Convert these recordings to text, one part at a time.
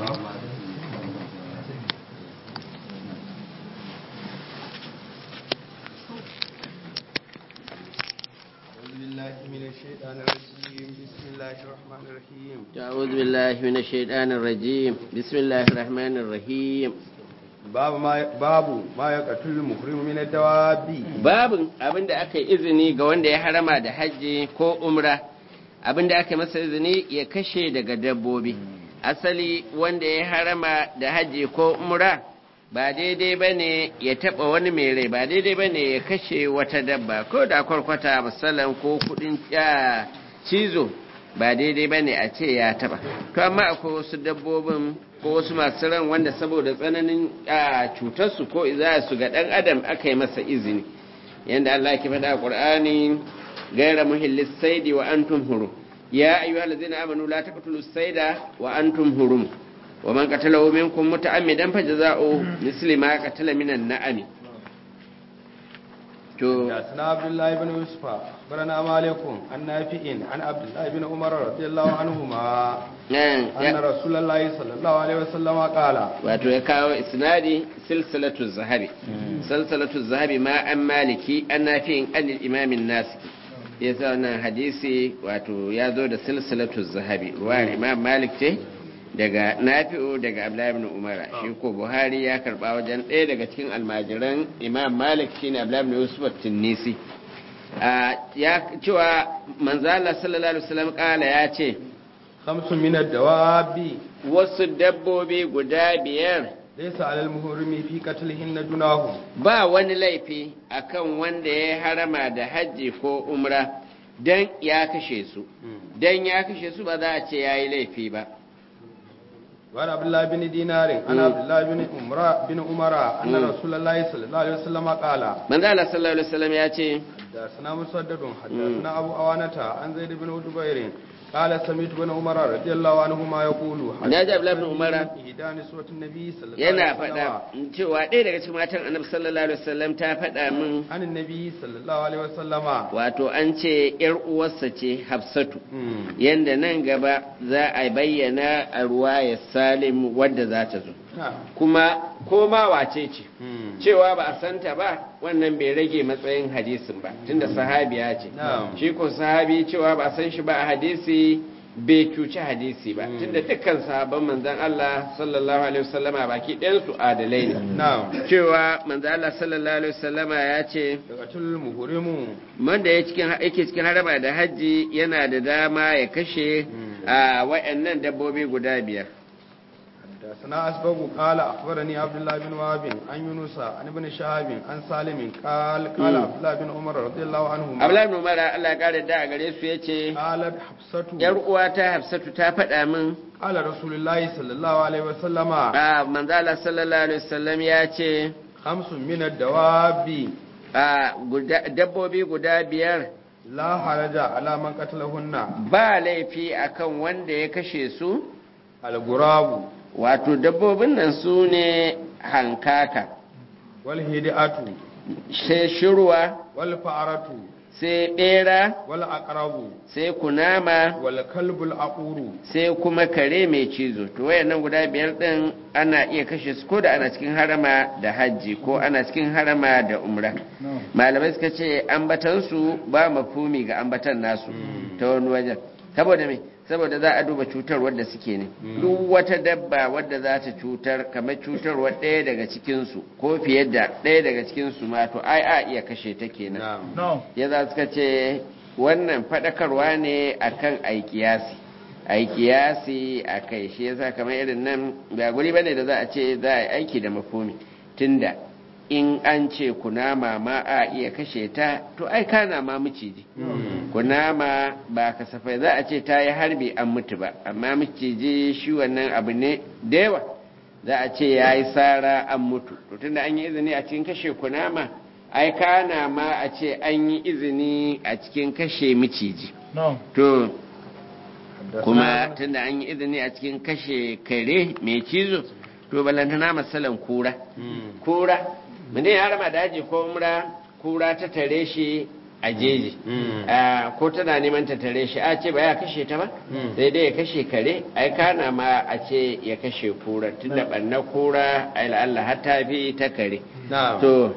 أعوذ بالله من الشيطان الرجيم بسم الله الرحمن الرحيم أعوذ بالله من الشيطان الرجيم بسم الله الرحمن الرحيم باب ما باب ما يقتل المحرم من الدواب babin abin da aka yi izini ga wanda ya harama da hajji ko umra abin da aka masa izini ya kashe daga dabbobi asali wanda ya harama da hajji ko umra ba daidai ba ne ya taɓa wani mai rai ba daidai ba ne ya kashe wata dabba ko da kwarkwata misalan ko kudin ya cizo ba daidai ba ne a ce ya taɓa to amma akwai wasu dabbobin ko wasu masu ran wanda saboda tsananin a cutarsu ko za su ga ɗan adam aka yi masa izini yadda Allah ke faɗa a ƙur'ani gaira muhillis saidi wa antum hurum ya ayyuhal ladzina amanu la taqtulu saida wa antum hurum wa man qatalahu minkum muta'ammidan fajza'u misli ma qatala minan na'ami to حدثنا عبد الله بن يوسف أخبرنا مالك عن نافع عن عبد الله بن عمر رضي الله عنهما nan أن ya- رسول الله صلى الله عليه وسلم قال wato ya kawo isnadi silsilatu zahabi silsilatu zahabi ma an maliki an nafi'in an imamin nasiki ya sa wannan hadisi wato ya zo da silsilatu zahabi ruwayar imam malik ce daga nafi'u daga abdullahi ibn umara shi ko buhari ya karba wajen ɗaya daga cikin almajiran imam malik shine abdullahi ibn yusuf at-tinnisi a ya cewa manzala sallallahu alaihi wasallam kala ya ce خمس من الدواب wasu dabbobi guda biyar ليس على المحرم في قتلهن جناه ba wani laifi akan wanda ya harama da hajji ko umra dan ya kashe su dan ya kashe su ba za a ce ya yi laifi ba وعن عبد الله بن دينار عن عبد الله بن عمر بن عمر أن رسول الله صلى الله عليه وسلم قال manzo Allah sallallahu alaihi wasallam ya ce حدثنا مسدد حدثنا أبو أوانة عن زيد بن جبير قال سمعت بن عمر رضي الله عنهما يقول Na ji Abdullahi bin Umar. إهدى نسوة النبي صلى الله yana عليه faɗa وسلم cewa ɗaya daga cikin matan annabi sallallahu alaihi wasallam ta faɗa min عن النبي صلى الله عليه وسلم wato an ce ‘yar uwarsa ce Hafsatu مم. yanda nan gaba za a bayyana a ruwayar Salim wadda za ta zo نعم. kuma ko ma wace ce مم. cewa ba a santa ba wannan bai rage matsayin hadisin ba tunda sahabiya ce Na'am. shi ko sahabi cewa ba a san shi ba a hadisi bai cuci hadisi ba tunda dukkan sahabban manzon Allah sallallahu alaihi wasallama baki ɗayan su adalai ne نعم cewa manzon Allah sallallahu alaihi wasallama ya ce يقتل المحرم wanda ya cikin yake cikin haraba da hajji yana da dama ya kashe a wayannan dabbobi guda biyar حدثنا أسبق قال أخبرني عبد الله بن وهب عن يونس عن ابن شهاب عن سالم قال قال عبد الله بن عمر رضي الله عنهما Abdullahi ibn Umar Allah ya kare da a gare su yace قالت حفصة yar uwata Hafsatu ta faɗa min قال رسول الله صلى الله عليه وسلم a manzala sallallahu alaihi wasallam ya ce خمس من الدواب a guda- dabbobi guda biyar لا حرج على من قتلهن ba laifi akan wanda ya kashe su الغراب wato dabbobin nan su ne hankaka والهدئة sai shirwa والفأرة sai bera والأقرب sai kunama والكلب الأقور sai kuma kare mai cizo to wayannan guda biyar din ana iya kashe su ko da ana cikin harama da hajji ko ana cikin harama da umra malamai suka ce ambatan su ba mafumi ga ambatan nasu ta wani wajen saboda me saboda za a duba cutar wadda suke ne duk wata dabba wadda za ta cutar kamar cutarwa ɗaya daga cikinsu ko fiye da ɗaya daga cikinsu ma to ai a iya kashe ta kenan نعم ya za suka ce wannan faɗakarwa ne akan aikiyasi aikiyasi a kai shi yasa kamar irin nan ba guri bane da za a ce za a yi aiki da mafumi tunda in an ce kunama ma a iya kashe ta to ai kana ma miciji kunama ba kasafai za a ce ta yi harbi an mutu ba amma miciji shi wannan abu ne da yawa za a ce ya yi tsara an mutu to tunda an yi izini a cikin kashe kunama ai kana ma a ce an yi izini a cikin kashe miciji to kuma tunda an yi izini a cikin kashe kare mai cizo to balantana masalan kura مم. kura mutum ya rama daji ko umra kura ta tare shi a jeji Mm. Ah, ko tana neman ta tare shi a ce ba ya kashe ta ba Mm. sai dai ya kashe kare ai kana ma a ce ya kashe kura tunda ɓanna kura ai la'alla har ta fi ta kare نعم to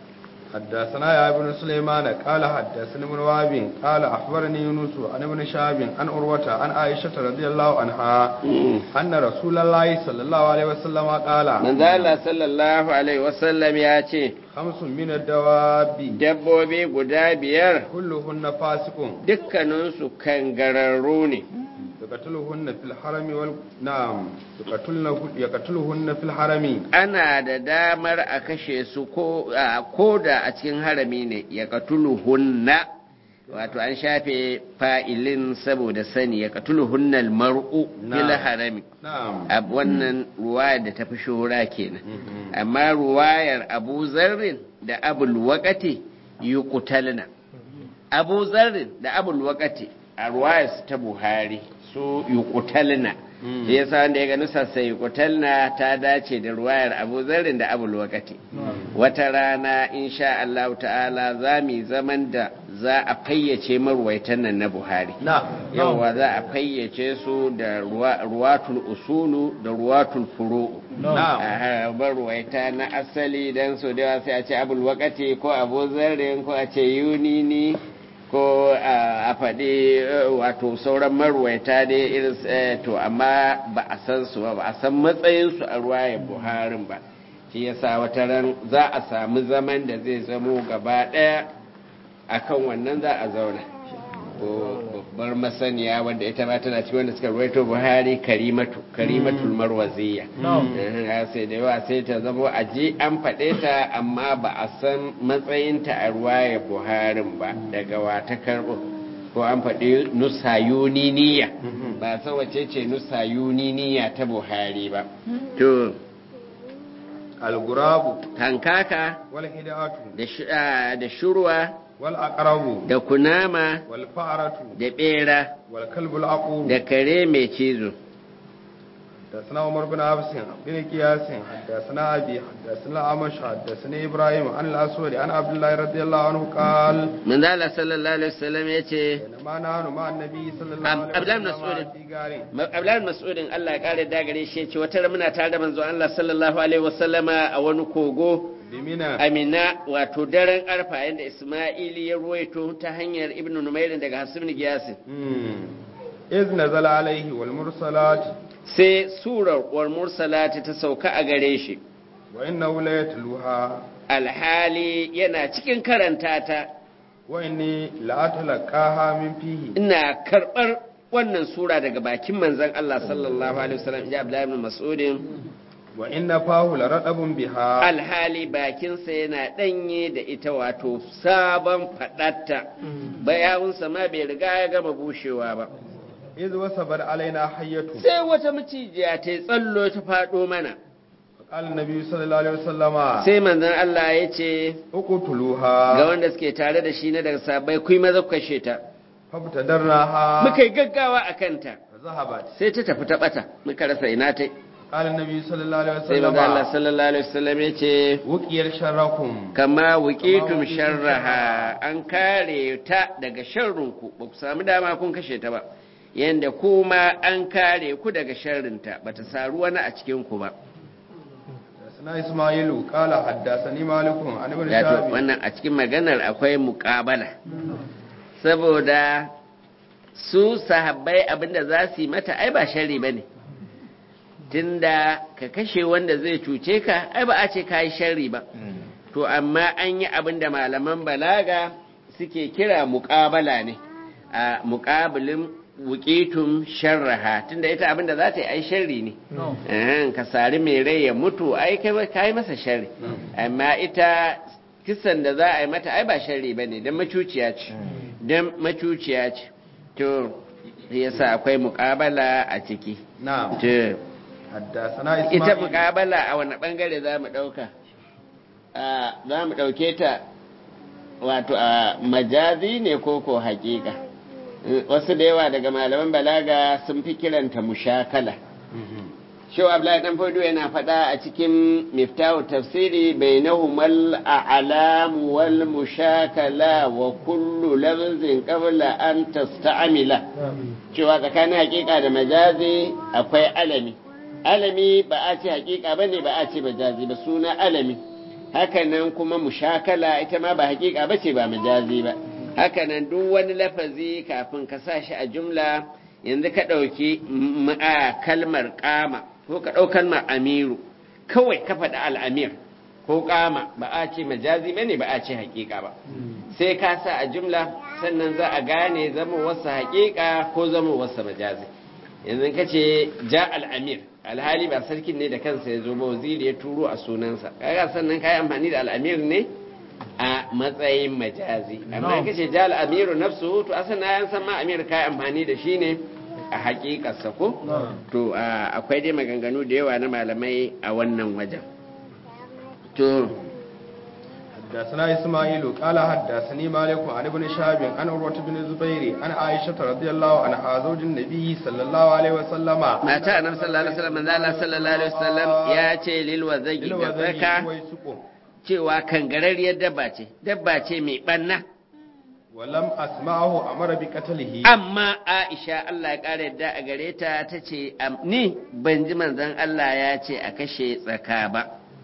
حدثنا يا ابن سليمان قال حدثني ابن وهب قال اخبرني يونس عن ابن شهاب عن عروه عن عائشه رضي الله عنها mm. ان رسول الله صلى الله عليه وسلم قال manzo Allah sallallahu alaihi wasallam ya ce خمس من الدواب dabbobi guda biyar كلهن فاسق dukkaninsu kangararru ne يقتلهن في الحرم وال نعم يقتلهن يقتلهن في الحرم ana da damar a kashe su ko a- ko da a cikin harami ne ya hunna wato an shafe fa'ilin saboda sani ya hunnal mar'u Na. fil harami نعم a wannan ruwayar da ta fi shura kenan Mhm. amma ruwayar abu zarrin da abul waƙati yi kutalna abu zarrin da abul waƙati a ruwayar ta buhari su yi kutalna Mm. shi yasa wanda ya gani sassa yi kutalna ta dace da ruwayar abu zarrin da abul waƙati wata rana insha Allah ta'ala za mu yi zaman da za a fayyace marwaitan nan na buhari نعم yawwa za a fayyace su da ruwa- ruwatul usulu da ruwatul furu'u نعم a barwaita na asali don so da yawa sai a ce abul wakati ko abu zarrin ko a ce yunini ko a a faɗi eh, wato sauran marwaita dai irin s- eh, to amma ba a san su ba ba a san matsayinsu a ruwaya buharin ba shi yasa wata ran za a samu zaman da zai zamo gaba ɗaya akan wannan za a zauna ko babbar masaniya wanda ita ma tana cikin wanda suka ruwaito buhari karimatu karimatul marwaziya Eh, sai da yawa sai ta zama a ji an faɗe ta amma ba a san matsayinta a ruwaya buharin ba daga wa ta karɓo ko an faɗi nusayuniniya ba san wace ce nusayuniniya ta buhari ba to الغراب hankaka والهداة da sh- ah, da shurwa والأقرب da kunama والفأرة da ɓera والكلب العقور da kare mai cizo حدثنا عمر بن عبس بن قياس حدثنا أبي حدثنا أمش حدثنا إبراهيم عن الأسود عن عبد الله رضي الله عنه قال manzala sallallahu alaihi wasallam ya ce بينما نحن مع النبي صلى الله عبد- عبد الله عليه بن مسعود. وسلم في غار Abdullahi Mas'udin Allah ya kare da gare shi ya ce wata ran muna tare da manzo Allah sallallahu alaihi wasallama a wani kogo بمنى Amina wato daren arfa yanda Isma'ili ya ruwaito ta hanyar Ibn Numair daga Hasim bin Giyasin مم. إذ نزل عليه والمرسلات sai surar wal mursalati ta sauka a gare shi وإنه ليتلوها alhali yana cikin karanta ta وإني لأتلقاها من فيه ina karɓar wannan sura daga bakin manzon Allah sallallahu alaihi wasallam ya Abdullahi ibn Mas'udin وإن فاه لرطب بها alhali bakinsa yana ɗanye da ita wato sabon faɗatta bayawunsa ma bai riga ya gama bushewa ba إذ وصبر علينا حية sai wata macijiya ta yi tsallo ta faɗo mana قال النبي صلى الله عليه وسلم sai manzon Allah ya ce ga اقتلوها wanda suke tare da shi na daga sabai kuyi maza ku kashe ta فابتدرناها muka yi gaggawa a kanta فذهبت sai ta tafi ta ɓata muka rasa ina ta قال النبي صلى الله عليه sai manzon Allah وسلم sallallahu alaihi wasallam ya ce وقير شركم kama wukitum sharraha an kare ta daga sharrinku ba ku samu dama kun kashe ta ba yanda kuma an kare ku daga sharrinta ba ta saru wani a cikinku ba حدثنا إسماعيل قال حدثني مالك عن ابن Yato شهاب wannan a cikin maganar akwai muƙabala saboda su sahabbai abinda za su yi mata ai ba sharri ba ne tunda ka kashe wanda zai cuce ka ai ba a ce ka yi sharri ba to amma an yi abinda malaman balaga suke kira muƙabala ne a muƙabilin wuƙitun sharraha tunda ita abinda za ta yi ai sharri ne Eh, ka sari mai rai ya mutu ai kai ka yi masa sharri amma ita kisan da za a yi mata ai ba sharri ba ne don macuciya ce don macuciya ce to yasa akwai muƙabala a ciki نعم to حدثنا ita إسماعيل muƙabala a wani ɓangare za mu ɗauka a za mu ɗauke ta wato a majazi ne ko ko haƙiƙa wasu da yawa daga malaman balaga sun fi kiranta mushakala مهم. Shehu Abdullahi dan Fodo yana faɗa a cikin miftahu tafsiri bainahumal a'lam wal mushakala wa kullu lafzin qabla an tasta'mila cewa tsakanin hakika da majazi akwai alami alami ba a ce hakika bane ba a ce majazi ba suna alami hakanan kuma mushakala ita ma ba hakika bace ba majazi ba hakanan duk wani lafazi kafin ka sa shi a jumla yanzu ka ɗauki kalmar kama ko ka ɗau kalmar amiru kawai ka faɗi al'amir ko kama ba a ce majazi bane ba a ce hakika ba sai ka sa a jumla sannan za a gane zama wasu hakika ko zama wasu majazi yanzu ka ce ja al'amir alhali ba sarkin ne da kansa ya zo ba waziri ya turo a sunansa kaga sannan ka yi amfani da al'amir ne a matsayin majazi amma ka ce ja al'amiru nafsu to asan na yan san ma amir ka yi amfani da shi ne a hakikarsa ko to akwai dai maganganu da yawa na malamai a wannan wajen to حدثنا إسماعيل قال حدثني مالك عن ابن شهاب عن عروة بن الزبير عن عائشة رضي الله عنها زوج النبي صلى الله عليه وسلم ما تا النبي صلى الله عليه وسلم من الله صلى الله عليه وسلم يا ce lil wazagi da zaka cewa kangarariyar dabba ce dabba ce mai banna walam asma'ahu amara bi qatlihi amma Aisha Allah ya kare yadda a gare ta tace ni ban ji manzon Allah ya ce a kashe tsaka ba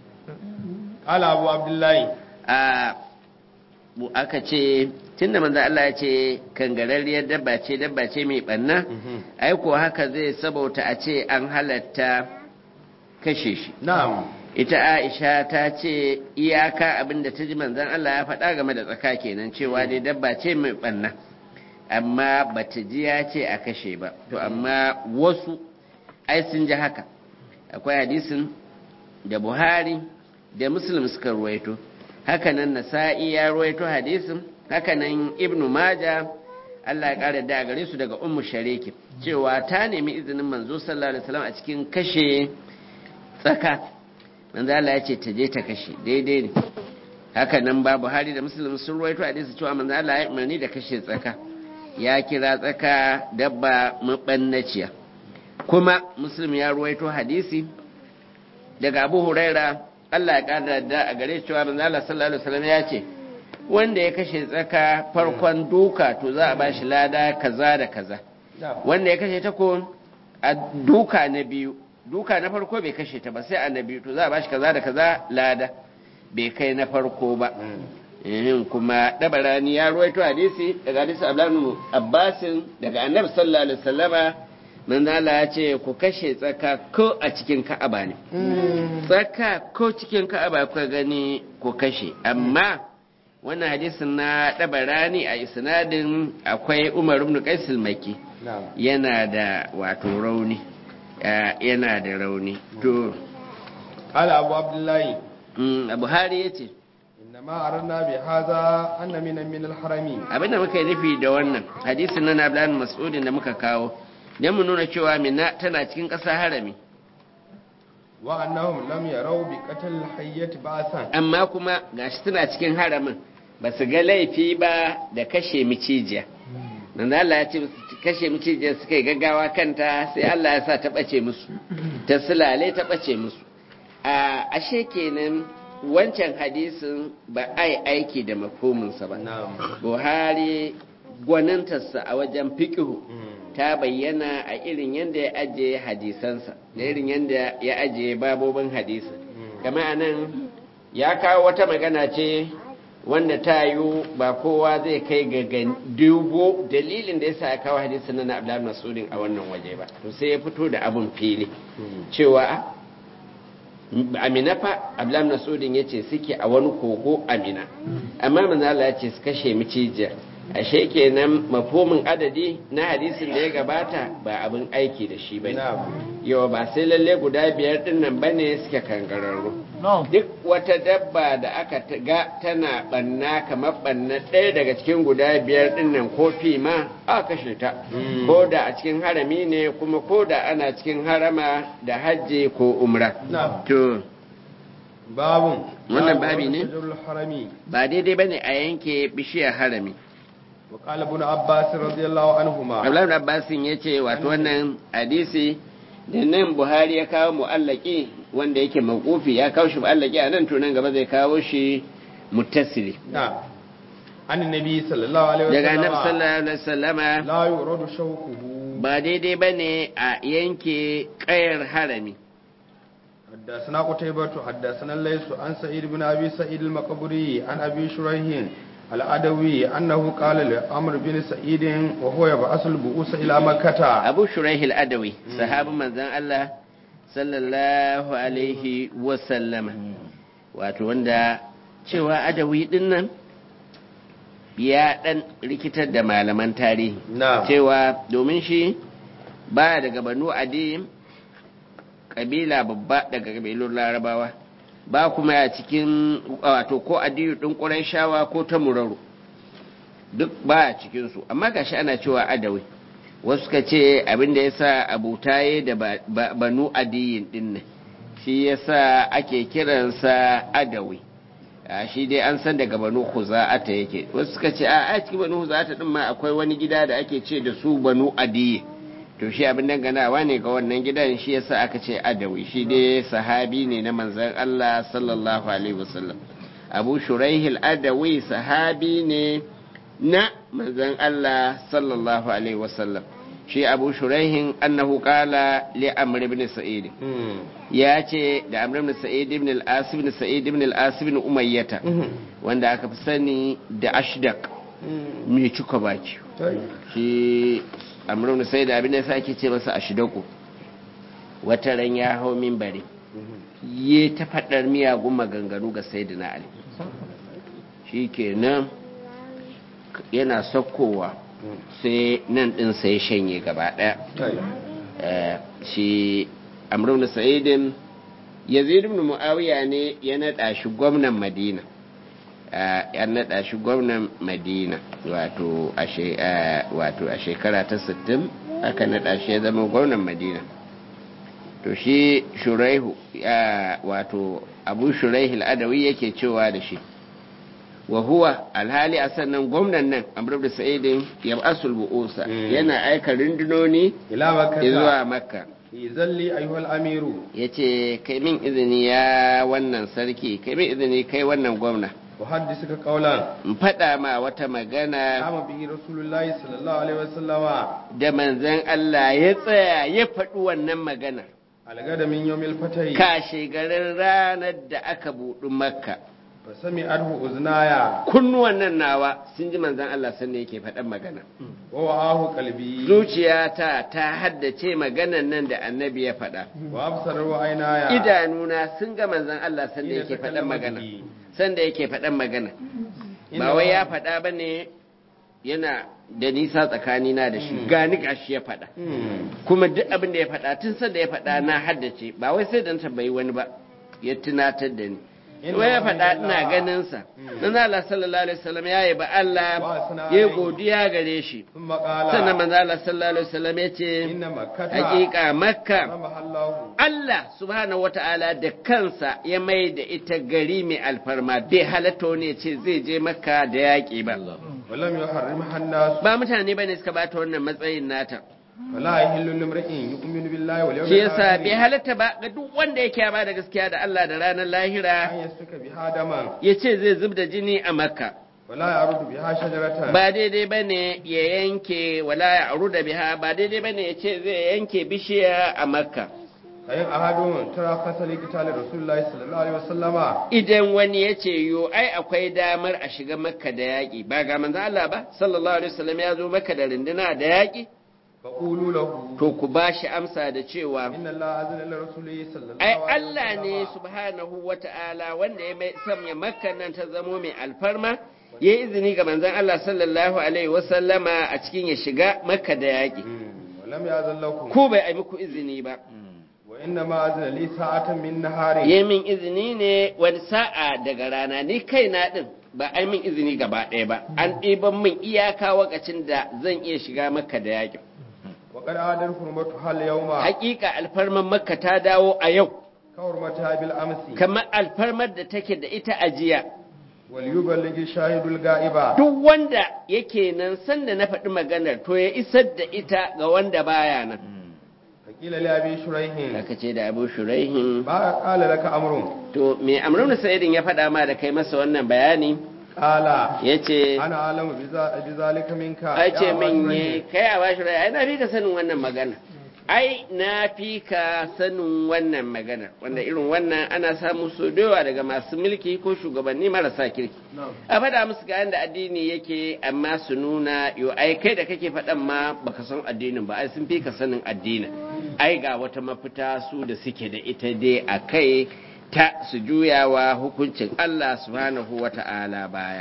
Ala Abu Abdullahi a aka ce tunda manzo Allah ya ce kangararriyar dabba ce dabba ce mai banna ai ko haka zai sabauta a ce an halatta kashe shi na'am ita Aisha ta ce iyaka abinda ta ji manzon Allah ya faɗa game da tsaka kenan cewa dai dabba ce mai banna amma bata ji ya ce a kashe ba to amma wasu ai sun ji haka akwai hadisin da Buhari da Muslim suka ruwaito hakanan nasa'i ya ruwaito hadisin hakanan ibnu maja Allah ya kara da gare su daga ummu shariki cewa ta nemi izinin manzo sallallahu alaihi wasallam a cikin kashe tsaka manzo Allah ya ce ta je ta kashe daidai ne hakanan ba Buhari da Muslim sun ruwaito hadisi cewa manzo Allah ya umarni da kashe tsaka ya kira tsaka dabba mabannaciya kuma Muslim ya ruwaito hadisi daga Abu Huraira Allah ya ƙara da a gare cewa manzo Allah sallallahu alaihi wasallam ya ce wanda ya kashe tsaka farkon duka to za a bashi lada kaza da kaza wanda ya kashe ta ko a duka na biyu duka na farko bai kashe ta ba sai a na biyu to za a bashi kaza da kaza lada bai kai na farko ba yin kuma dabarani ya ruwaito hadisi daga hadisi Abdullahi Abbasin daga Annabi sallallahu alaihi wasallama manzala ya ce ku kashe tsaka ko a cikin ka'aba ne tsaka ko cikin ka'aba kuka gani ku kashe amma wannan hadisin na ɗabarani a isnadin akwai umar ibn qaisul maki yana da wato rauni yana da rauni to qala abu abdullahi abu hari yace innama aranna bi hadha anna min min al-harami abinda muka yi nufi da wannan hadisin na Abdullah Mas'udin da muka kawo don mu nuna cewa mina tana cikin ƙasa harami wa annahum lam yarau bi qatl hayyat ba'san amma kuma gashi tana cikin haramin ba su ga laifi ba da kashe micijiya nan Allah ya ce kashe micijiya suka yi gaggawa kanta sai Allah ya sa ta bace musu ta sulale ta bace musu a ashe kenan wancan hadisin ba ai aiki da mafhuminsa ba Buhari gwanintarsa a wajen fiqhu ta bayyana a irin yadda ya ajiye hadisansa da irin yadda ya ajiye babobin hadisa kama anan ya kawo wata magana ce wanda ta yi ba kowa zai kai ga dubo dalilin da ya sa ya kawo hadisin na abdullahi masudin a wannan waje ba to sai ya fito da abin fili cewa amina fa abdullahi masudin ya ce suke a wani kogo amina amma manzala ya ce su kashe micijiyar ashe kenan mafhumin adadi na hadisin da ya gabata ba abin aiki da shi bane yawa ba sai lalle guda biyar din nan bane suke kangararru duk wata dabba da aka ga tana banna kamar banna ɗaya daga cikin guda biyar din nan ko fi ma a kashe ta ko da a cikin harami ne kuma ko da ana cikin harama da hajji ko umra to babun wannan babi ne ba daidai bane a yanke bishiyar harami وقال ابن عباس رضي الله عنهما Abdullahi Abbas ya ce wato wannan hadisi da nan buhari ya kawo mu'allaki wanda yake makufi ya kawo shi mu'allaki a nan to nan gaba zai kawo shi muttasili نعم عن النبي صلى الله عليه daga وسلم annabi sallallahu alaihi wasallama لا يرد شوكه ba daidai bane a yanke kayar harami حدثنا قتيبة حدثنا الليث عن سعيد بن أبي سعيد المقبري عن أبي شريح العدوي أنه قال لأمر بن سعيد وهو يبعث البؤوس إلى مكة abu shuraihil adawi sahabin manzon Allah sallallahu alaihi wasallama wato wanda cewa adawi din nan ya dan rikitar da malaman tarihi نعم cewa domin shi baya daga banu adi kabila babba daga kabilun larabawa ba kuma ya cikin wato ko adiyu din shawa ko ta muraru duk baya cikinsu amma gashi ana cewa adawi wasu suka ce abin da ya sa abutaye da ba- ba- banu adiyin din nan shi ya sa ake kiransa adawi a shi dai an san daga banu huza'ata yake wasu suka ce a a cikin banu huza'ata din ma akwai wani gida da ake ce da su banu adiyi to shi abin danganawa ne ga wannan gidan shi yasa aka ce adawi shi dai sahabi ne na manzon Allah sallallahu alaihi wasallam abu shuraihil adawi sahabi ne na manzon Allah sallallahu alaihi wasallam shi abu shuraihin annahu qala li amr ibn sa'id مم. ya ce da amr ibn sa'id ibn al-as ibn sa'id ibn al-as ibn umayyata مم. wanda aka fi sani da ashdaq مم. mai cika baki طيب. shi amr ibn sa'id abin da yasa ake ce masa ashdaqu wata ran ya hau minbari ye ta faɗar miyagun maganganu ga sayyidina ali shi kenan yana saukowa sai nan ɗinsa ya shanye gaba ɗaya طيب. Eh, shi amrun sa'idin yazid ibn muawiya ne ya naɗa shi gwamnan madina Eh, ya naɗa shi gwamnan madina wato a she- eh, wato a shekara ta 60 aka naɗa shi ya zama gwamnan madina to shi shuraihu ya- wato abu shuraihul adawi yake cewa da shi wa huwa alhali a sannan gwamnan nan amr ibn sa'idin yab'asul bu'usa Mm. yana aika rundunoni إلى مكة zuwa makka إذن لي أيها الأمير ya ce kai min izini ya wannan sarki kai min izini kai wannan gwamna أحدثك قولا in faɗa ma wata magana قام به رسول الله صلى الله عليه وسلم da manzan Allah ya tsaya ya faɗi wannan magana الغد من يوم الفتح kashe garin ranar da aka buɗi makka فسمعته أذنايا kunnuwan nan nawa sun ji manzan Allah sannan yake faɗan magana ووعاه قلبي zuciyata ta haddace maganan nan da annabi ya faɗa وأبصر عيناي idanuna sun ga manzan Allah sanda Ina yake ta faɗan kallon magana baki. sanda yake faɗan magana Ina ba wai wa- ya faɗa ba ne yana da nisa tsakanina da shi gani gashi ya faɗa Hmm. kuma duk abin da ya faɗa tun sanda ya faɗa na haddace ba wai sai dan tambayi wani ba ya tunatar da ni Inna wai ya faɗa walhamdulillah. ina ganin sa Mm. dan Allah sallallahu alaihi wasallam ya yaba Allah Wa sana ya alaihi. godiya gare shi ثم قال sannan manzo Allah sallallahu alaihi wasallam ya ce إن مكة hakika makka حرمها الله Allah subhanahu wata'ala da kansa ya mai da ita gari mai alfarma bai halatta wani ya ce zai je makka da yaƙi ba ولم يحرمها الناس ba mutane bane suka bata wannan matsayin nata ولا يحل لامرئ يؤمن بالله واليوم shi yasa bai الآخر halatta ba ga duk wanda yake ba da gaskiya da Allah da ranar lahira أن يسفك بها دما ya ce zai zub da jini a makka ولا يعرض بها شجرة ba daidai bane ya yanke wala ya aru da biha ba daidai bane ya ce zai yanke bishiya a makka فإن أحد ترخص لقتال رسول الله صلى الله عليه وسلم idan wani ya ce yo ai akwai damar a shiga makka da yaƙi ba ga manzo Allah ba sallallahu alaihi wasallam ya zo makka da rinduna da yaƙi فقولوا له to ku ba shi amsa da cewa إن الله أذن لرسوله صلى الله ai عليه Allah ne وسلم subhanahu wata'ala wanda ya mai sanya makka nan ta zamo mai alfarma ya yi izini ga manzon Allah sallallahu alaihi wasallama a cikin ya shiga makka da yaƙi مم. ولم يأذن لكم ko bai ai muku izini ba وإنما أذن لي ساعة من نهار ya min izini ne wani sa'a daga rana ni kaina din ba ai min izini gaba ɗaya ba an ɗiban min iyaka wakacin da zan iya shiga makka da yaƙin وقد عادت حرمتها اليوم hakika alfarmar makka ta dawo a yau كحرمتها بالأمس kamar alfarmar da take da ita a jiya وليبلغ الشاهد الغائب duk wanda yake nan sanda na faɗi maganar to ya isar da ita ga wanda baya nan ila li abi shuraihin aka ce da abu shuraihin ba qala laka amrun to me amrun sa'idin ya faɗa ma da kai masa wannan bayani qala ya ce ana alamu bi za- bi zalika minka ai ya ce Aba min Shuraihin. ye kai a bashi rai ai na fi ka sanin wannan magana ai na fi ka sanin wannan magana wanda irin wannan ana samu so da yawa daga masu mulki ko shugabanni marasa kirki a faɗa musu ga yadda addini yake amma su nuna yo ai kai da kake faɗan ma baka san addinin ba ai sun fi ka sanin addinin ai ga wata mafita su da suke da ita dai a kai ta su juyawa hukuncin Allah subhanahu wa ta'ala baya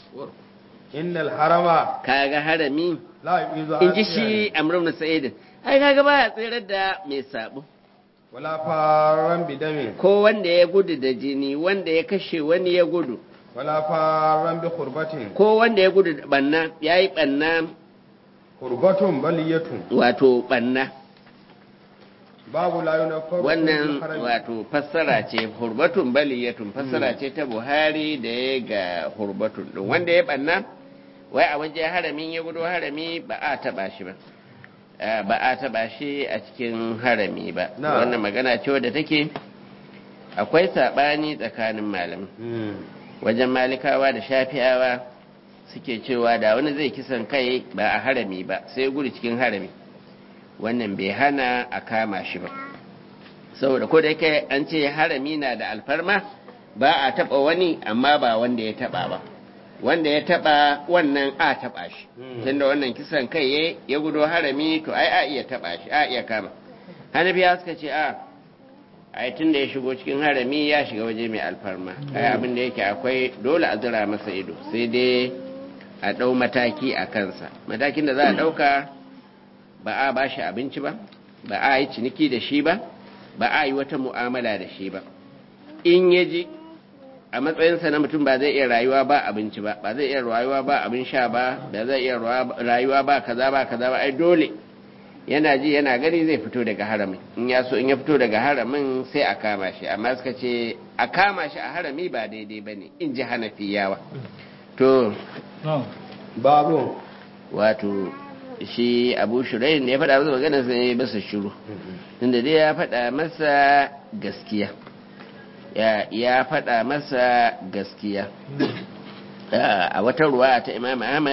innal harama kaga harami la yuzu in ji shi amrun na sa'idin ai kaga baya tsirar da mai sabo wala faran bidamin ko wanda ya gudu da jini wanda ya kashe wani ya gudu wala faran bi khurbatin ko wanda ya gudu da banna ya yi banna khurbatun baliyatun wato banna babu la yunaffaru wannan wato fassara ce hurbatun baliyatun fassara ce ta buhari da ya ga hurbatun din wanda ya banna wai a waje haramin ya gudu harami ba a taba shi ba Eh, ba a taba shi a cikin harami ba Na. wannan magana ce wadda take akwai sabani tsakanin malamai wajen malikawa da shafi'awa suke cewa da wani zai kisan kai ba a harami ba sai ya gudu cikin harami wannan bai hana a kama shi ba saboda ko da yake an ce harami na da alfarma ba a taba wani amma ba wanda ya taba ba wanda ya taba wannan a taba shi Mm. tunda wannan kisan kai ya- ya gudo harami to ai a iya taba shi a iya kama hanafiya suka ce a ai tunda ya shigo cikin harami ya shiga waje mai alfarma ai abin da yake akwai dole a zira masa ido sai dai a ɗau mataki a kansa matakin da za a ɗauka ba a ba shi abinci ba ba a yi ciniki da shi ba ba a yi wata mu'amala da shi ba in ya ji a matsayinsa na mutum ba zai iya rayuwa ba abinci ba ba zai iya rayuwa ba abin sha ba ba zai iya rayuwa ba kaza ba kaza ba ai dole yana ji yana gani zai fito daga haramin in ya so in ya fito daga haramin sai a kama shi amma suka ce a kama shi a harami ba daidai ba ne in ji hanafiyawa to babu wato shi abu shirayin da ya faɗa masa magana sai ya masa shiru tunda dai ya faɗa masa gaskiya ya ya faɗa masa gaskiya a wata ruwa ta imam ahmad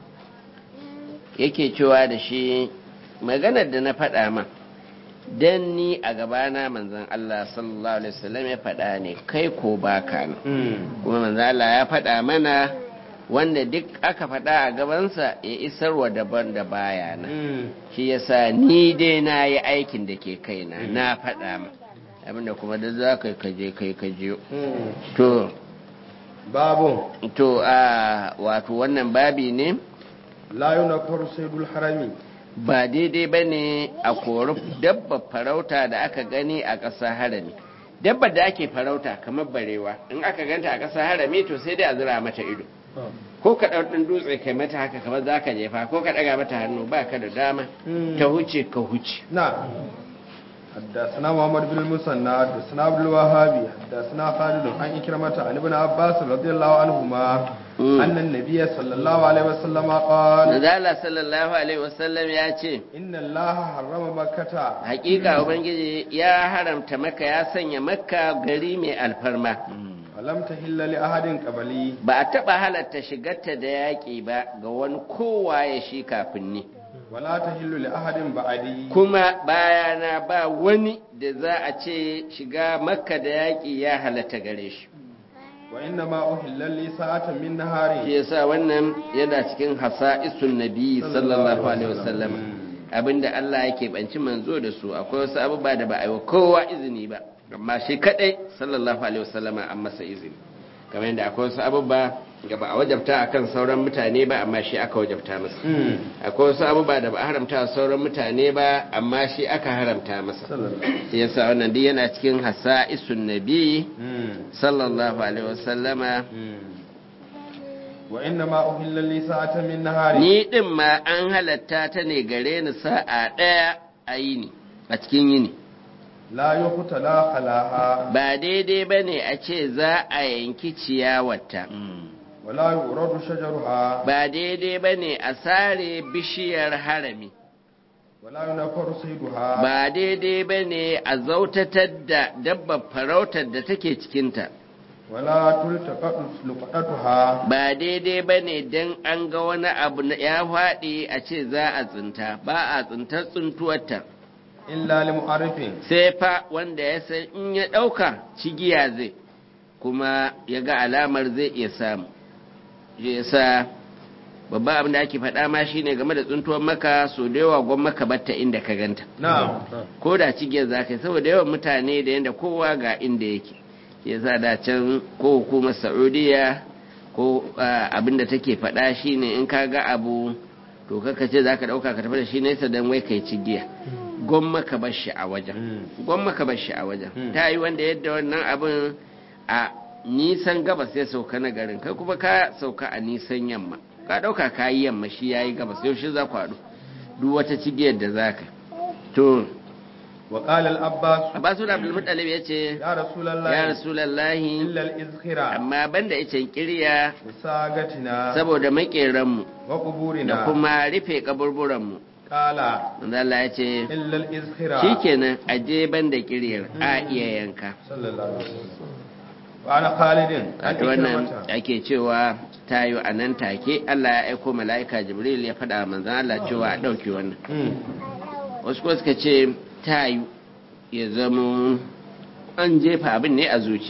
yake cewa da shi maganar da na faɗa ma dan ni a gabana manzon Allah sallallahu alaihi wasallam ya faɗa ne kai ko baka ne kuma manzon Allah ya faɗa mana wanda duk aka faɗa a gabansa ya isarwa daban da baya na shi yasa ni dai na yi aikin da ke kaina na faɗa ma abinda kuma da za ka kaje kai kaje to babu to a wato wannan babi ne la yunaffaru saydul harami ba daidai ba ne a kori dabba farauta da aka gani a ƙasa harami dabba da ake farauta kamar barewa in aka ganta a ƙasa harami to sai dai a zira mata ido ko ka ɗauɗin dutse kai mata haka kamar za ka jefa ko ka ɗaga mata hannu ba ka da dama ta huce ka huce na حدثنا محمد بن المثنى حدثنا عبد الوهاب حدثنا خالد عن إكرمة عن ابن عباس رضي الله عنهما أن النبي صلى الله عليه وسلم قال Nazala sallallahu alaihi wasallam ya ce إن الله حرم مكة hakika ubangiji ya haramta maka ya sanya makka gari mai alfarma ولم تحل لأحد قبلي ba a taɓa halatta shigarta da yaƙi ba ga wani kowa ya shi kafin ni ولا تحل لأحد بعدي kuma bayana ba wani da za a ce shiga makka da yaƙi ya halatta gare shi وإنما أحل لي ساعة من نهار shi yasa wannan yana cikin hasa'isun nabi sallallahu alaihi wasallam abinda Allah yake banci manzo da su akwai wasu abubuwa da ba a yi wa kowa izini ba amma shi kadai sallallahu alaihi wasallama an masa izini kamar yadda akwai wasu abubuwa da ba a wajabta akan sauran mutane ba amma shi aka wajabta masa akwai wasu abubuwa da ba a haramta wa sauran mutane ba amma shi aka haramta masa shi yasa wannan duk yana cikin hasa'isun nabi sallallahu alaihi wasallama وإنما أحل لي ساعة من نهار ni din ma an halatta ta ne gare ni sa'a ɗaya a yini a cikin yini لا يقتلى خلاها ba daidai ba ne a ce za a yanki ciyawarta ولا يورد شجرها ba daidai ba ne a sare bishiyar harami wala yunafar sayduha ba daidai ba ne a zautatar da dabbar farautar da take cikinta wala tultaqatu luqatuha ba daidai ba ne don an ga wani abu na ya faɗi a ce za a tsinta ba a tsintar tsintuwarta illa li mu'arrifin sai fa wanda ya san in ya ɗauka cigiya zai kuma ya ga alamar zai iya samu shi yasa babban abin da ake faɗa ma shine game da tsuntuwar maka so da yawa gwan maka batta inda ka ganta na'am ko da cigiyar za ka yi saboda yawan mutane da yadda kowa ga inda yake shi yasa da can ko hukumar saudiya ko abin da take faɗa shine in ka ga abu to kaka ce za ka ɗauka ka tafi da shi nesa don wai kai cigiya gwamma ka bar shi a wajen gwamma ka bar shi a wajen ta yi wanda yadda wannan abin a nisan gabas ya sauka na garin kai kuma ka sauka a nisan yamma ka ɗauka ka yi yamma shi ya yi gabas yaushe za ku haɗu duk wata cigiyar da za ka to wa qala al abbas abbasu da abdul muttalib ya ce ya rasulullahi ya rasulallahi illa al izkhira amma banda icen kirya sagatina saboda makeranmu wa da quburina kuma rufe kaburburanmu qala manzo Allah ya ce illa al izkhira shikenan aje banda kiryar a iya yanka sallallahu alaihi wasallam wa ana khalidin an wato wannan ikramata ake cewa tayo a nan take Allah ya aiko mala'ika Jibril ya faɗa wa manzon Allah cewa a ɗauki wannan Mm. wasu kuma suka ce tayo ya zama an jefa abin ne a zuciya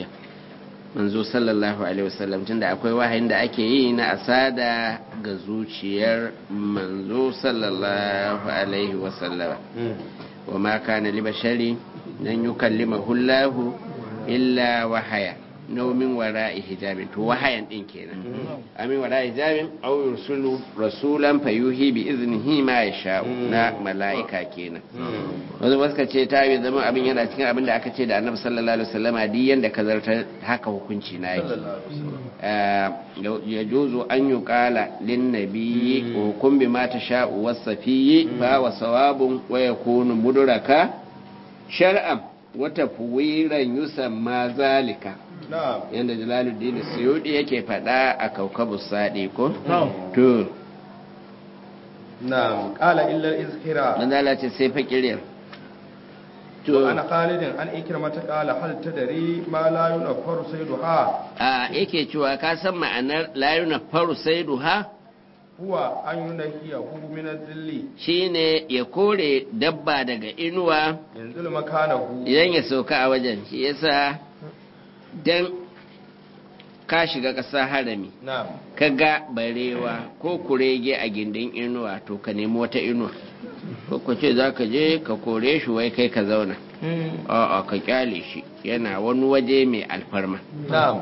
manzo sallallahu alaihi wasallam tunda akwai wahayin da ake yi na asada ga zuciyar manzo sallallahu alaihi wasallam Mm. wa ma kana li bashari dan yukallimahu Allah illa wahaya naumin wara'i hijabin to wahayan din kenan amin wara'i hijabin aw yursulu rasulan fayuhi bi iznihi ma yasha'u na mala'ika kenan Mm. wanzu wasu ka ce ta yi zama abin yana cikin abin da aka ce da annabi sallallahu alaihi wasallama duk yanda ka zarta haka hukunci na yake sallallahu alaihi wasallam ya juzu an yi kala lin nabiyyi hukum bi ma ta sha'u wasafiyyi fa wa sawabun wa yakunu mudraka shar'an wa tafwiran yusamma zalika na'am yanda jalaluddin suyudi yake fada a kaukabus sadi ko Na'am. to na'am qala illa al izkhira dan Allah ce sai fakiriyar to ana khalidin an ikramata qala hal tadri ma la yunafar sayduha a yake cewa ka san ma'anar layuna faru sai duha huwa an yunahiyahu min adh-dhilli shine ya kore dabba daga inuwa yanzu makanahu idan ya sauka a wajen shi yasa dan ka shiga ƙasa harami na'am ka ga barewa ko kurege a gindin inuwa to ka nemi wata inuwa ko ka ce za ka je ka kore shi wai kai ka zauna a'a ka kyale shi yana wani waje mai alfarma na'am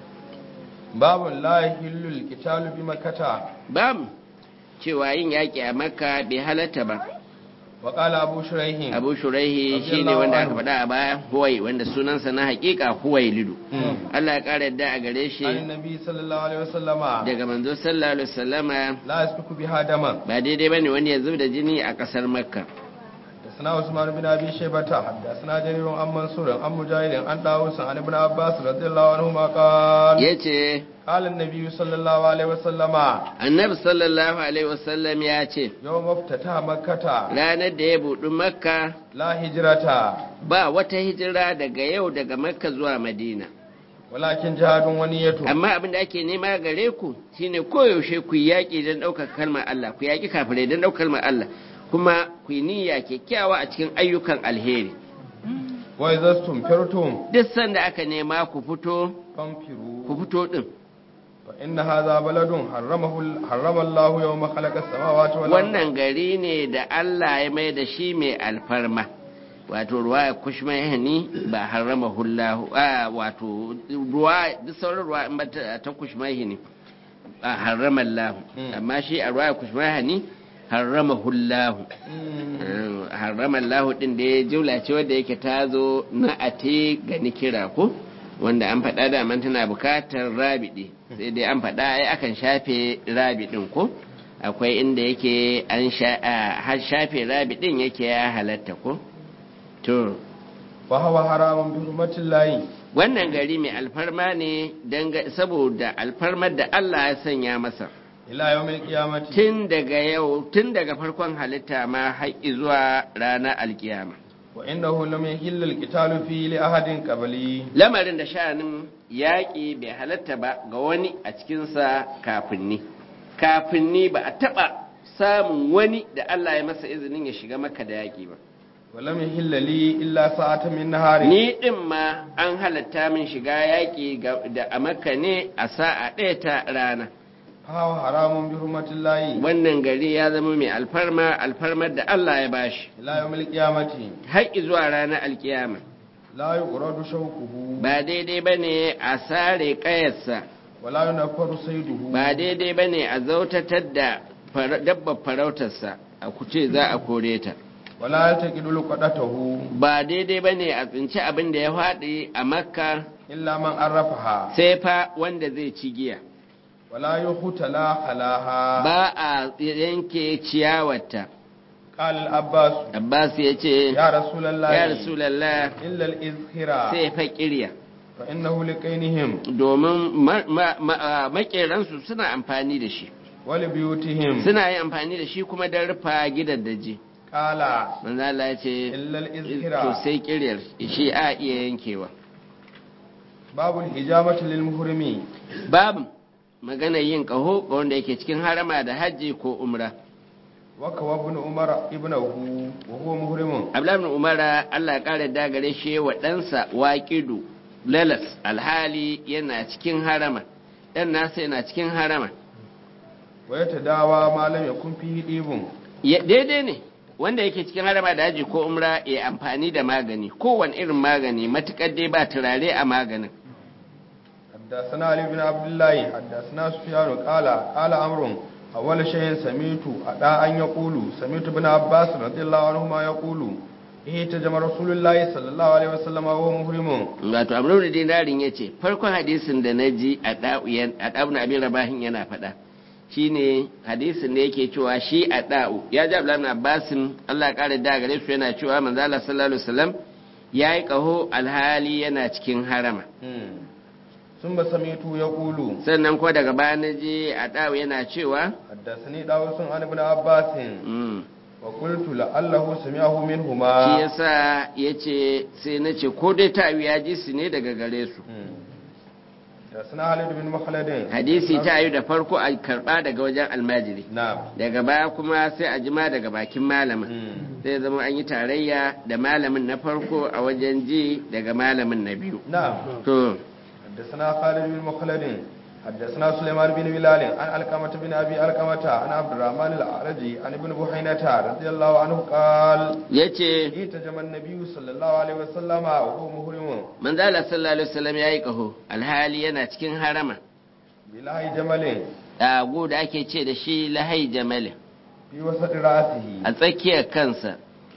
babu la yahillu al-qitalu bi makkata bam cewa yin yaƙi a makka bai halatta ba wa qala abu shuraihin abu shuraihi Radiyallahu shine wanda aka anhu. faɗa a baya huwai wanda sunansa na haƙiƙa huwai lidu Allah ya ƙara yadda a gare shi an nabi sallallahu alaihi wasallama daga manzo sallallahu alaihi wasallama la yasfiku biha daman ba daidai bane wani ya zub da jini a ƙasar makka حدثنا عثمان بن ابي شيبه حدثنا جرير عن منصور عن مجاهد عن داوود عن ابن عباس رضي الله عنهما قال yace قال النبي صلى الله عليه وسلم annabi sallallahu alaihi wasallam ya ce يوم افتتح مكة ranar da ya buɗi makka لا هجرة ba wata hijira daga yau daga makka zuwa madina ولكن جهاد ونية amma abin da ake nema gare ku shine koyaushe ku yi yaƙi don ɗaukar kalmar Allah ku yaƙi kafirai don ɗaukar kalmar Allah kuma ku yi niyya kyakkyawa a cikin ayyukan alheri وإذا استنفرتم duk sanda aka nema ku fito فانفروا ku fito din فإن هذا بلد حرمه حرم الله يوم خلق السماوات والأرض wannan gari ne da Allah ya mai da shi mai alfarma wato ruwa kushma yani ba harama hullahu a wato ruwa duk sauran ruwa in ba ta ta kushma yani a harama Allah Mm. amma shi a ruwa kushma yani harama hullahu مم. harama Allah din da ya jula ce wanda yake ta zo na ate ga nikira ko wanda an faɗa da man tana bukatar rabidi sai dai an faɗa ai akan shafe rabidin ko akwai inda yake an sha a, har shafe rabidin yake ya halatta ko to فهو حرام بحرمة الله wannan gari mai alfarma ne danga- saboda alfarmar da Allah ya sanya masa ila yawmil qiyamati tun daga yau tun daga farkon halitta ma har zuwa ranar alkiyama wa innahu lam yahilla al-qitalu fi li ahadin qabli lamarin da sha'anin yaƙi bai halatta ba ga wani a cikinsa kafin ni kafin ni ba a taɓa samun wani da Allah ya masa izinin ya shiga maka da yaƙi ba wa lam yahilla li illa sa'atan min nahari ni ɗin ma an halatta min shiga yaƙi ga- da a maka ne a sa'a ɗaya ta rana fa haramun bi hurmatillahi wannan gari ya zama mai alfarma alfarmar da Allah ya bashi ila yawmil qiyamati har zuwa ranar alkiyama la yuqradu shawquhu ba daidai ba ne a sare ƙayarsa wa la yunaffaru sayduhu ba daidai ba ne a zautatar da fara- dabbar farautarsa a kuce za a kore ta wa la yaltaqidu luqadatahu ba daidai ba ne a tsinci abin da ya faɗi a makka illa man arrafaha sai fa wanda zai ci giya wa la yuhtala khalaha ba a yanke ciyawarta qala al-abbas abbas ya ce ya rasulullahi ya rasulallah illa al-izhira sai fa kirya fa innahu liqainihim domin ma- ma- ma- a makeransu suna amfani da shi wa li buyutihim suna yin amfani da shi kuma don rufa gidaddaji qala manzo Allah ya ce illa to al-izhira sai kiryar shi a iya yankewa babul hijamati lil muhrimi babu magana yin kaho ga wanda yake cikin harama da hajji ko umra wa kawa ibn umar ibnahu wa huwa muhrimun Abdullahi ibn Umara Allah ya kare da gare shi wa ɗansa waqidu lalas alhali yana cikin harama dan nasa yana cikin harama wa yatadawa ma lam yakun fihi dibun Ya- daidai ne wanda yake cikin harama da haji ko umra ya amfani da magani kowane irin magani matukar dai ba turare a maganin حدثنا علي بن عبد الله حدثنا سفيان قال قال عمرو أول شيء سمعت أدا أن يقول سمعت ابن عباس رضي الله عنهما يقول اهتجم رسول الله صلى الله عليه وسلم وهو محرم wato amru da dinarin ya ce farkon hadisin da na ji a ɗa'u na abin rabahin yana faɗa shine hadisin da yake cewa shi a ɗa'u ya ji abu abbasin allah ya ƙara da gare su yana cewa manzala sallallahu alaihi wasallam ya yi ƙaho alhali yana cikin harama ثم سمعت يقول sannan ko daga baya na je a ɗa'u yana cewa حدثني داوود عن ابن عباس mm, وقلت لعله سمعه shi منهما yasa ya ce sai na ce ko dai ta ya ji su ne daga gare su حدثنا خالد بن مخلد hadisi ta yi da farko a karɓa daga wajen almajiri نعم daga baya kuma sai a jima daga bakin malamin zai zama an yi tarayya da malamin na farko a wajen ji daga malamin na biyu نعم to حدثنا خالد بن مخلد حدثنا سليمان بن بلال عن القمة بن ابي القمة عن عبد الرحمن الاعرجي عن ابن بحينة رضي الله عنه قال yace اهتجم النبي صلى الله عليه وسلم وهو محرم manzo Allah sallallahu alaihi wasallam yayi kaho alhali yana cikin harama بلاه جمل dago da ake ce da shi lahai jamal في وسط راسه a tsakiyar kansa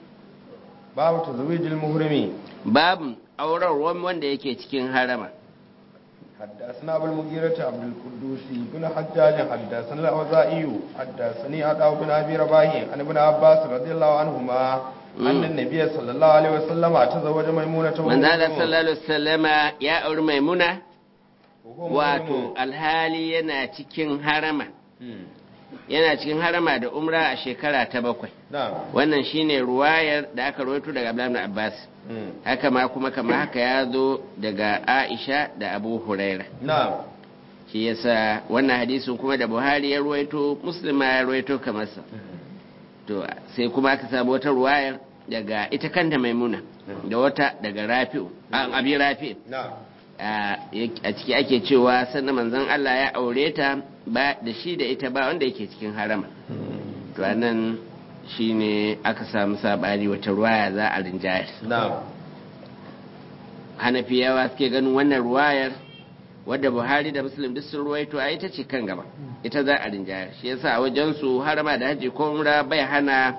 باب تزويج المحرم babu aurarwan wanda yake cikin harama حدثنا ابو المغيرة عبد القدوس بن حجاج حدثنا الاوزاعي حدثني عطاء بن ابي رباح عن ابن عباس رضي الله عنهما ان النبي صلى الله عليه وسلم تزوج ميمونة وهو manzo Allah محرم. sallallahu alaihi wasallama ya auri maimuna وهو wato محرم. alhali yana cikin harama مم. yana cikin harama da umra a shekara ta bakwai نعم wannan shine ruwayar da aka rawaito daga Abdullah ibn Abbas مم. haka ma kuma kama haka ya zo daga Aisha da Abu Huraira نعم shi yasa wannan hadisin kuma da Buhari ya ruwaito Muslim ma ya ruwaito kamar sa to sai kuma aka samu wata ruwayar daga ita kanta Maimuna da wata daga Rafi'u a Abi Rafi'u نعم a a ciki ake cewa sannan manzon Allah ya aure ta ba da shi da ita ba wanda yake cikin harama to anan shine aka samu sabani wata ruwaya za a rinjayar نعم hanafiyawa suke ganin wannan ruwayar wadda buhari da muslim duk sun ruwaito a ita ce kan gaba ita za a rinjayar shi yasa a wajen su harama da haji ko umra bai hana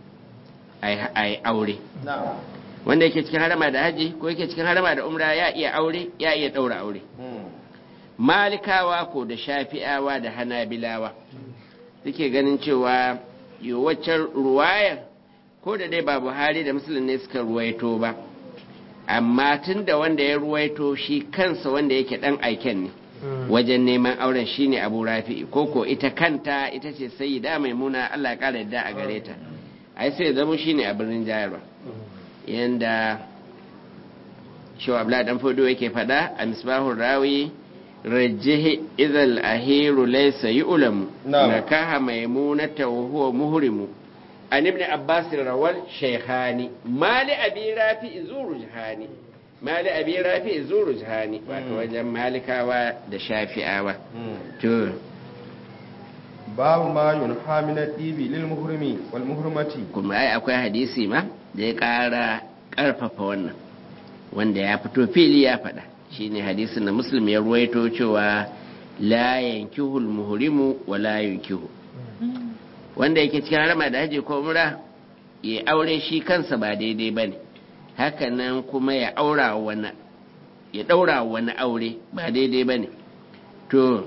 a yi aure نعم wanda yake cikin harama da haji ko yake cikin harama da umra ya iya aure ya iya daura aure مم. malikawa ko da shafi'awa da hanabilawa suke ganin cewa waccan ruwayar ko da dai ba buhari da musulun ne suka ruwaito ba amma tun da wanda ya ruwaito shi kansa wanda yake dan aiken ne wajen neman auren shine abu rafi'i ko ko ita kanta ita ce sayyida maimuna Allah ya kara yadda a gare ta ai sai zama shine a birnin jayarwa yanda shi abla dan fodo yake fada a misbahur rawi rajjihi idhal ahiru laysa yu'lamu Na'am. nakaha maimunata wa huwa muhrimu an ibn abbas rawal shaykhani mali abi rafi zuru jahani mali abi rafi zuru jahani wato wajen malikawa da shafi'awa to babu ma yunha min al-ibi lil muhrimi wal muhrimati kuma ai akwai hadisi ma da ya ƙara ƙarfafa wannan wanda ya fito fili ya faɗa shine hadisin da muslim ya ruwaito cewa la yankihul muhrimu wa la yankihu wanda yake cikin harama da haji ko umra ya aure shi kansa ba daidai bane hakanan kuma ya aura wani ya daura wani aure ba daidai bane to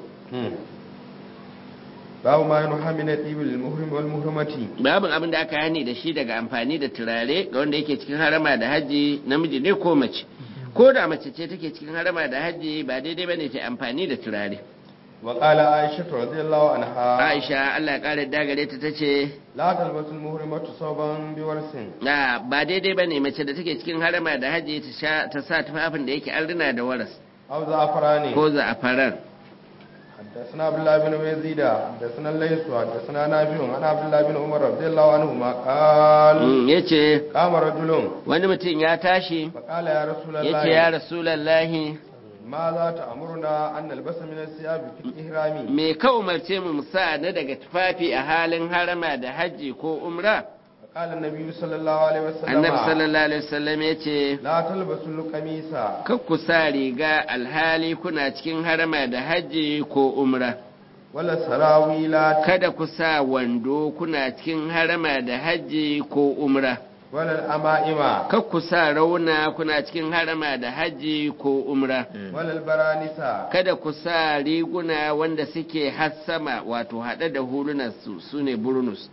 babu ma yunha min al-ibi lil muhrimi wal muhrimati babin abin da aka hani da shi daga amfani da turare ga wanda yake cikin harama da haji namiji ne ko mace ko da mace ce take cikin harama da haji ba daidai bane ta amfani da turare wa qala aisha radhiyallahu anha Aisha Allah ya kare dagare ta tace la talbasul muhrimatu sawban bi warsin na ba daidai bane mace da take cikin harama da haji ta sha ta sa tufafin da yake an rina da waras aw za'farani ko za'afaran حدثنا عبد الله بن يزيد حدثنا الليث حدثنا نافع عن عبد الله بن عمر رضي الله عنهما قال Mm, yace قام رجل wani mutum ya tashi فقال يا رسول yace ya الله rasulullahi ماذا تأمرنا أن نلبس من الثياب في الإحرام me ka umarce mu mu sa na daga tufafi a halin harama da haji ko umra فقال النبي صلى الله عليه annabi وسلم sallallahu alaihi wasallam ya ce لا تلبسوا القميص kan ku sa riga alhali kuna cikin harama da hajji ko umra ولا السراويل kada ku sa wando kuna cikin harama da hajji ko umra ولا الأمائم kan ku sa rauna kuna cikin harama da hajji ko umra ولا البرانس kada ku sa riguna wanda suke hassama wato haɗe da hulunan su sune burnus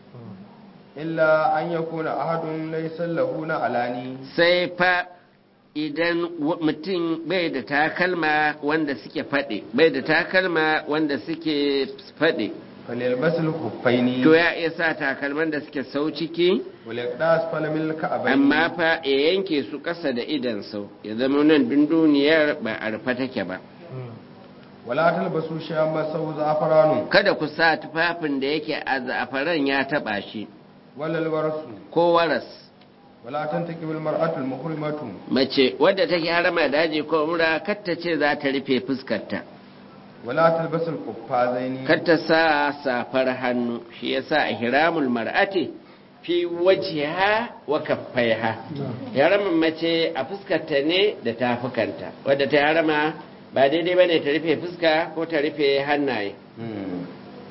إلا أن يكون أحد ليس له نعلاني sai fa idan wa- mutum bai da takalma wanda suke faɗi bai da takalma wanda suke faɗi فليلبس الخفين to ya iya sa takalman da suke sau ciki وليقداس فلم الكعبين amma fa ya yanke su ƙasa da idan sau ya zama nan dunduniyar ba a rufe take ba ولا تلبسوا شيئا مسه زعفران kada ku sa tufafin da yake a za'afaran ya taɓa shi ولا الورس ko waras ولا تنتكب المرأة المحرمة mace wadda take harama daji ko umra kar ta ce za ta rufe fuskarta ولا تلبس القفازين kar ta sa safar hannu shi yasa ihramul mar'ati fi wajhiha wa kaffaiha haramin mace a fuskarta ne da tafukanta wadda ta harama ba daidai bane ta rufe fuska ko ta rufe hannaye مم.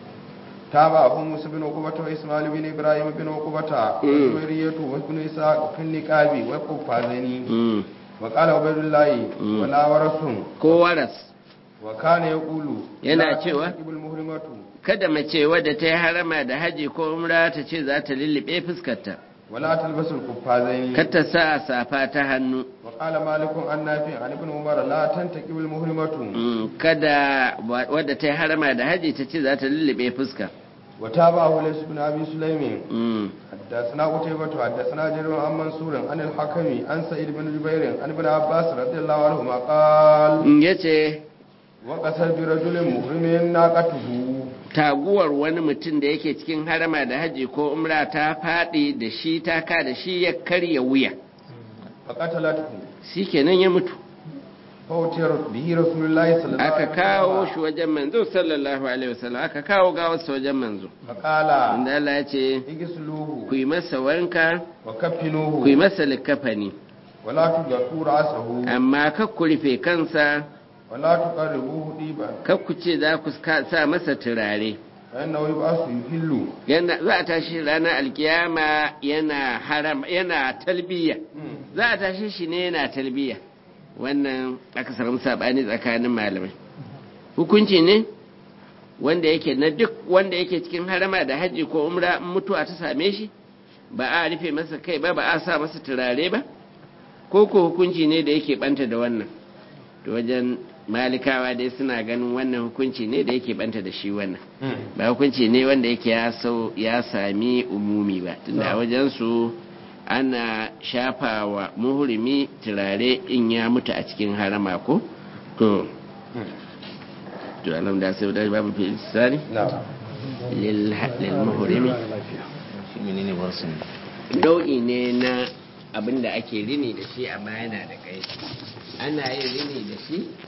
تابعه موسى بن عقبة وإسماعيل بن إبراهيم بن عقبة مم. وزبيرية وابن إسحاق في النقاب والقفازين Mm. وقال عبيد الله مم. ولا ورس ko waras وكان يقول Yana لا cewa? تنتكب المحرمة kada mace wadda ta yi harama da haji ko umra ta ce za ta lullube fuskarta ولا تلبس القفازين kar ta sa safa ta hannu وقال مالك عن نافع عن ابن عمر لا تنتكب المحرمة Mm, kada wa- wadda ta yi harama da haji ta ce za ta lullube fuska وتابعه ليس بن أبي سليم Mm. حدثنا قتيبة حدثنا جرير عن منصور عن الحكم عن سعيد بن جبير عن ابن عباس رضي الله عنهما قال Mm, ya ce وقصر برجل محرم ناقته taguwar wani mutum da yake cikin harama da haji ko umra ta faɗi da shi ta ka da shi ya karya wuya فقتلته shi kenan ya mutu فوتر به رسول الله صلى الله عليه aka kawo وسلم shi wajen manzo sallallahu alaihi wasallam aka kawo gawarsa wajen manzo فقال inda Allah ya ce اغسلوه ku yi masa wanka ku yi وكفنوه masa likafani ولا تغطوا رأسه amma kar ku rufe kansa ولا تقربوه طيبا kar ku ce za ku ka- sa masa turare فإنه يبعث يهل yana za a tashi ranar alkiyama yana haram yana talbiya za a tashi shi ne yana talbiya wannan aka samu sabani tsakanin malamai hukunci ne wanda yake na duk wanda yake cikin harama da hajji ko umra in mutuwa ta same shi ba a rufe masa kai ba ba a sa masa turare ba ko ko hukunci ne da yake banta da wannan to wajen malikawa dai suna ganin wannan hukunci ne da yake banta da shi wannan ba hukunci ne wanda yake ya sau ya sami umumi ba tunda a wajensu ana shafawa muhrimi turare in ya mutu a cikin harama ko to to alam da sai da babu fi sani lil lil muhrimi shi menene warsun nau'i ne na abin da ake rini da shi amma yana da kai ana yin rini da shi